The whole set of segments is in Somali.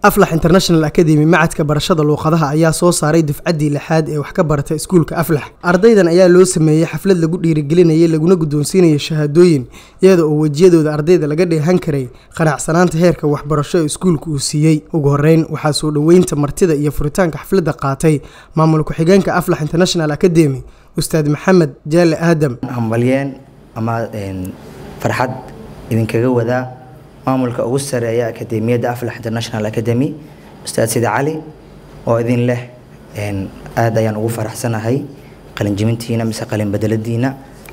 aflax international academy macadka barashada luuqadaha ayaa soo saaray dufcaddii lixaad ee wax ka barata iskuulka aflax ardaydan ayaa loo sameeyey xaflad lagu dhiirigelinayay laguna guddoonsiinayay shahaadooyin iyada oo wejiyadooda ardayda laga dheehan karay qanacsanaanta heerka waxbarasho ee iskuulka uu siiyey ugu horeyn waxaa soo dhoweynta martida iyo furitaanka xafladda qaatay maamul ku-xigeenka aflax international academy ustaad maxamed jaale aadam hambalyeen ama farxad idinkaga wadaa maamulka ugu sareeya akademiyadda aflax international academy ustaad sidi cali oo idin leh aada ayaan ugu faraxsanahay qalinjibintiina mise qalin bedeladiina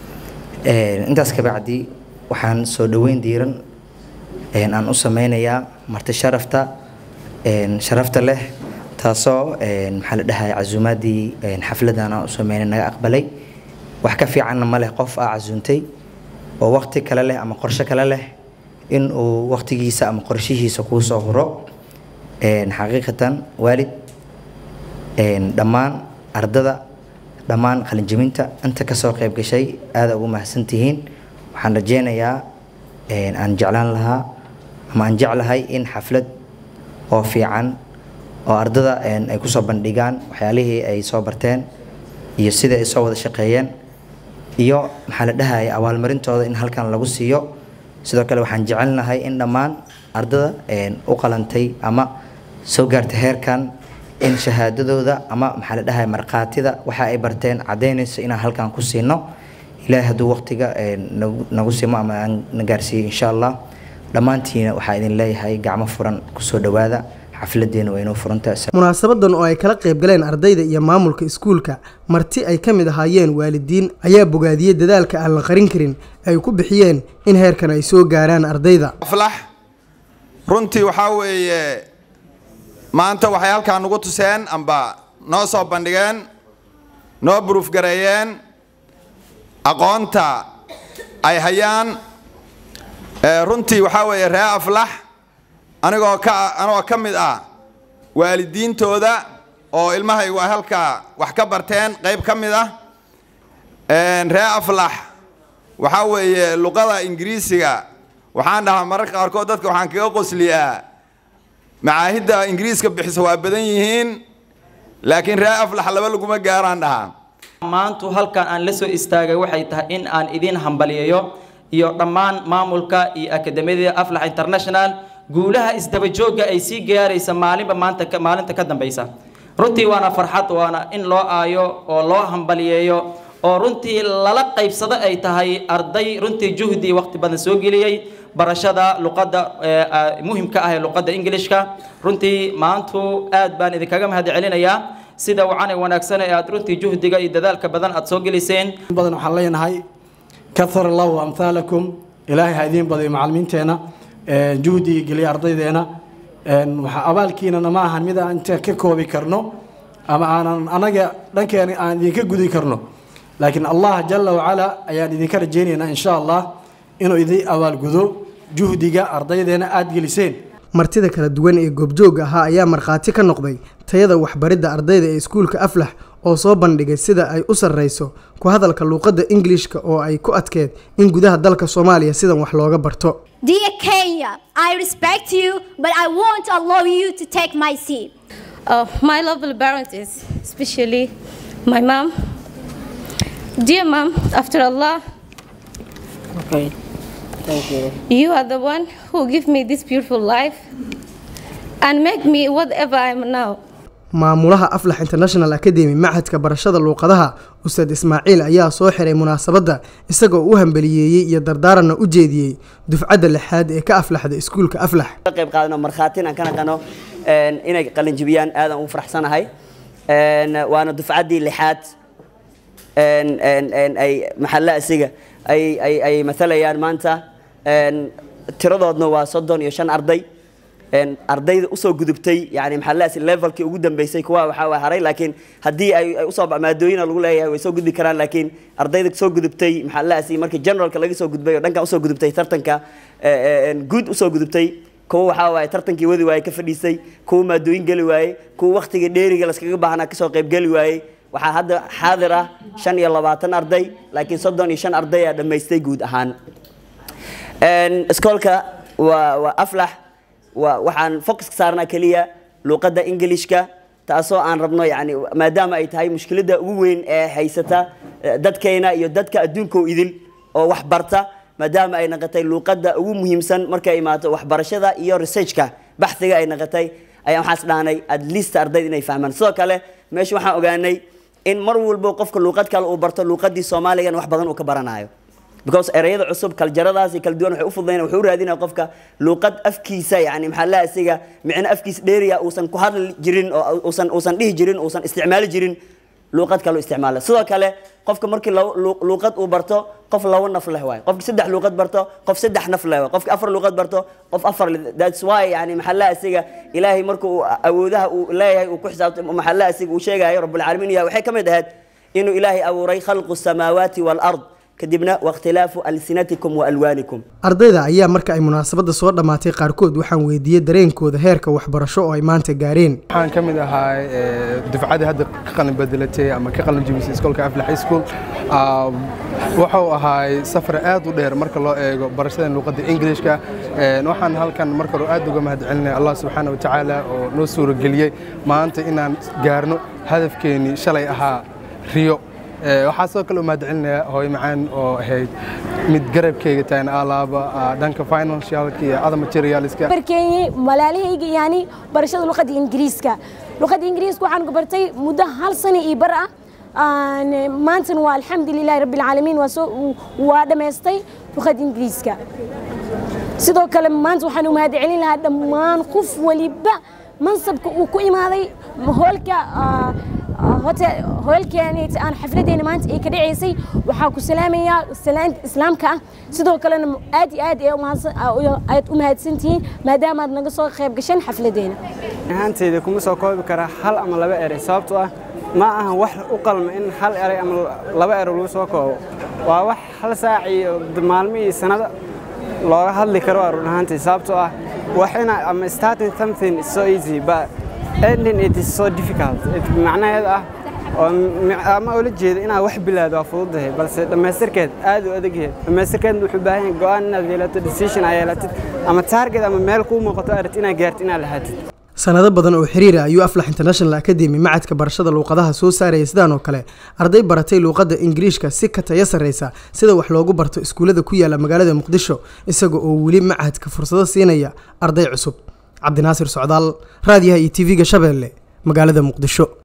intaas kabacdi waxaan soo dhoweyn diiran aan u sameynayaa marti sharafta sharafta leh taasoo maxaa la dhahay casuumaadii xafladan aan u sameynay naga aqbalay wax ka fiicanna ma leh qof aa casuuntay oo waqti kale leh ama qorshe kale leh in uu waqtigiisa ama qorshihiisa kuu soo huro xaqiiqatan waalid dhammaan ardada dhammaan qalinjibinta inta kasoo qayb gashay aada ugu mahadsantihiin waxaan rajeynayaa aan jeclaan lahaa ama aan jeclahay in xaflad oo fiican oo ardada ay kusoo bandhigaan waxyaalihii ay soo barteen iyo sida ay soo wada shaqeeyeen iyo maxaa la dhahaya abaalmarintooda in halkan lagu siiyo sidoo kale waxaan jecelnahay in dhammaan ardada u qalantay ama soo gaartay heerkan in shahaadadooda ama maxaa la dhahay markhaatida waxa ay barteen caddaynaysa inaan halkan ku siino ilaahay hadduu waqtiga nagu simo ama aan na gaarsiiyo insha allah dhammaantiina waxaa idin leeyahay gacmo furan kusoo dhowaada xafladeena waa inoo furantahay munaasabadan oo ay kala qayb galeen ardayda iyo maamulka iskuulka marti ay ka mid ahaayeen waalidiin ayaa bogaadiyey dadaalka aan la qarin karin ay ku bixiyeen in heerkan ay soo gaaraan ardayda aflax runtii waxaa weeye maanta waxay halkaa nagu tuseen amba noo soo bandhigeen noo buruufgareeyeen aqoonta ay hayaan runtii waxaa weeye ree aflax anigoo ka anigoo ka mid ah waalidiintooda oo ilmahaygu ay halkaa wax ka barteen qayb ka mid ah ree aflax waxaa weeye luqada ingiriisiga waxaan dhahaa mararka qaarkood dadka waxaan kaga qosliyaa macaahidda ingiriiska bixisa waa badan yihiin laakiin ree aflax laba laguma gaaraan dhahaa maantu halkan aan la soo istaagay waxay tahay in aan idiin hambaliyayo iyo dhammaan maamulka iyo akademiyada aflax international guulaha isdabajooga ay sii gaaraysa maalinba maanta maalinta ka dambaysa runtii waana farxad waana in loo aayo oo loo hambaliyeeyo oo runtii lala qaybsado ay tahay arday runtii juhdi waqti badan soo geliyey barashada luqadda muhimka ah ee luqadda ingilishka runtii maantu aad baan idinkaga mahad celinayaa sida wacan wanaagsan ee aad runtii juhdiga iyo dadaalka badan aad soo geliseen badan waxaan leenahay kahar allahu amhaalakum ilaahay ha idiin badayo macalimiinteena juhdiga geliya ardaydeena waxaa abaalkiinana ma ahan mid aan inta ka koobi karno ama aanan anaga dhankeena aan idinka gudi karno laakiin allah jala wacala ayaan idinka rajaynaynaa insha allah inuu idin abaalgudo juhdiga ardaydeena aada geliseen martida kala duwan ee goobjooga ahaa ayaa markhaati ka noqday tayada waxbaridda ardayda ee iskuulka aflax oo soo bandhigay sida ay u sarreyso ku hadalka luuqadda ingilishka oo ay ku adkeed in gudaha dalka soomaaliya sidan wax looga barto Dear Kenya, I respect you, but I won't allow you to take my seat. Uh, my lovely parents, especially my mom. Dear mom, after Allah, Okay, thank you. you are the one who give me this beautiful life and make me whatever I am now. maamulaha aflax international academy machadka barashada luuqadaha ustaad ismaaciil ayaa soo xiray munaasabadda isagoo u hambaliyeeyey iyo dardaaranna u jeediyey dufcadda lixaad ee ka aflaxda iskuulka aflax qayb qaadano markhaatin aan ka naqano inay qalinjibiyaan aadaan ugu faraxsanahay waana dufcaddii lixaad ay maxalla asiga ay ay ay matalayaan maanta tiradoodna waa soddon iyo shan arday ardayda usoo gudubtay yani maxaa levelkii ugu dambeysay kuwa waxaa waa haray laakiin haddii ay usoo maadooyina lagu leeyahay way soo gudbi karaan laakiin ardayda soo gudubtay maxaa laasi markii generalka laga soo gudbay oo dhankan usoo gudubtay tartanka guud usoo gudubtay kuwa waxaa waaye tartankii wadi waaye ka fadhiisay kuwa maadooyin geli waaye kuwa waktiga dheeriga laskaga baahnaa kasoo qayb geli waaye waxaa hadda xaadir ah shan iyo labaatan arday laakiin soddon iyo shan arday aa dhammaystay guud ahaan iskoolka waa waa aflax waa waxaan focuska saarnaa keliya luuqadda ingilishka taasoo aan rabno yani maadaama ay tahay mushkiladda ugu weyn ee haysata eh, dadkeena iyo dadka adduunka oo idil oo wax barta maadaama ay noqotay luuqadda ugu muhiimsan markay imaato waxbarashada iyo researchka baxhiga ay noqotay ayaan waxaas dhahnay at least ardayda inay fahmaan sidoo kale meesha waxaan ogaanay in mar walbo qofka luuqad kale uu barto luuqadii soomaaligan wax badan uu ka baranayo because ereyada cusub kaljaradaasi kala duwan waxay u fududayn wuxuu u raadinaya qofka luuqad afkiisa yani maxaa la asiga micno afkiisa dheeriya uusan ku hadli jirin oo uusan uusan dhihi jirin uusan isticmaali jirin luuqad kale u isticmaala sidoo kale qofka markii labo lu- luuqad uu barto qof labo naf leh waay qofki saddex luuqad barto qof saddex naf leh waay qofki afar luuqad barto qof afar leh that's why yani maxaa la asiga ilaahay marka uu awoodaha uu leeyahay uu ku xisaabtay maxaa la asiga uu sheegayo rabbulcaalamiin ya waxay ka mid ahayd inuu ilaahay abuuray khalqu samaawaati waalard kadibna wakhtilaafu alsinatikum wa alwaanikum ardayda ayaa marka ay munaasabadda soo dhammaatay qaarkood waxaan weydiiyey dareenkooda heerka waxbarasho oo ay maanta gaareen waxaan ka mid ahaa dufcadii hadda ka qalin bedelatay ama ka qalin jebisay iskoolka aflax high school Ah, wuxuu ahaay safar aad u dheer marka loo eego barashada luuqadda ingilishka Een, waxaan halkan marka hore aad uga mahadcelinaya allah subxaana wa tacaala oo noo suurageliyey maanta inaan gaarno hadafkeenii shalay ahaa riyo Ee, waxaa sidoo kale u mahadcelinayaa hooyo macaan oo ahayd mid garabkeyga tahan alaaba ah, dhanka financialka iyo other materialska barkeeyey walaalahayga yani barashada luqadda ingiriiska luqadda ingiriiska waxaan ku bartay muddo hal sano iyo bar ah Aan, maantana waa alxamdulilahi rabbi alcaalamiin waa soo waa dhammaystay luqadda ingiriiska sidoo kale maanta waxaan u mahadcelin lahaa dhammaan qof waliba mansabka uu ku imaaday hoolka ah, ah, hotel hoolkeeni aan xafladeena maanta ay ka dhaceysay waxaa ku salaamayaa salaanta islaamka ah sidoo kalena aad iyo aad ay umahadsan- aad u mahadsantihiin maadaama aad naga soo qayb gasheen xafladeena ahaanteyda kuma soo koobi karaa hal ama laba erey sababtoo ah ma ahan wax u qalma in hal erey ama laba erey lagu soo koobo waa wax hal saac iyo maalmo iyo sanado looga hadli karo waa run ahaantii sababtoo ah wax ina ama starting something is so easy but ending it is so difficult It macnaheed ah oo mi- ama ula jeeda inaad wax bilaado waa fududahay balse dhammaystirkeed aad u adagyahay dhammaystirkeed wuxuu baahan yahay go'aan inaad yeelato decision aad yeelatid ama target ama meel kuu muuqato aad rabtid inaad gaartid inaad lahaatid sanado badan oo xiriira ayuu aflax international academy macadka barashada luuqadaha soo saaraya sidaan oo kale arday baratay luuqadda ingiriishka si ka tayo sarreysa sida wax loogu barto iskuullada ku yaala magaalada muqdisho isaga oo weli macadka fursado siinaya arday cusub cabdinaasir socdaal raadiyaha iyo tv-ga shabeelle magaalada muqdisho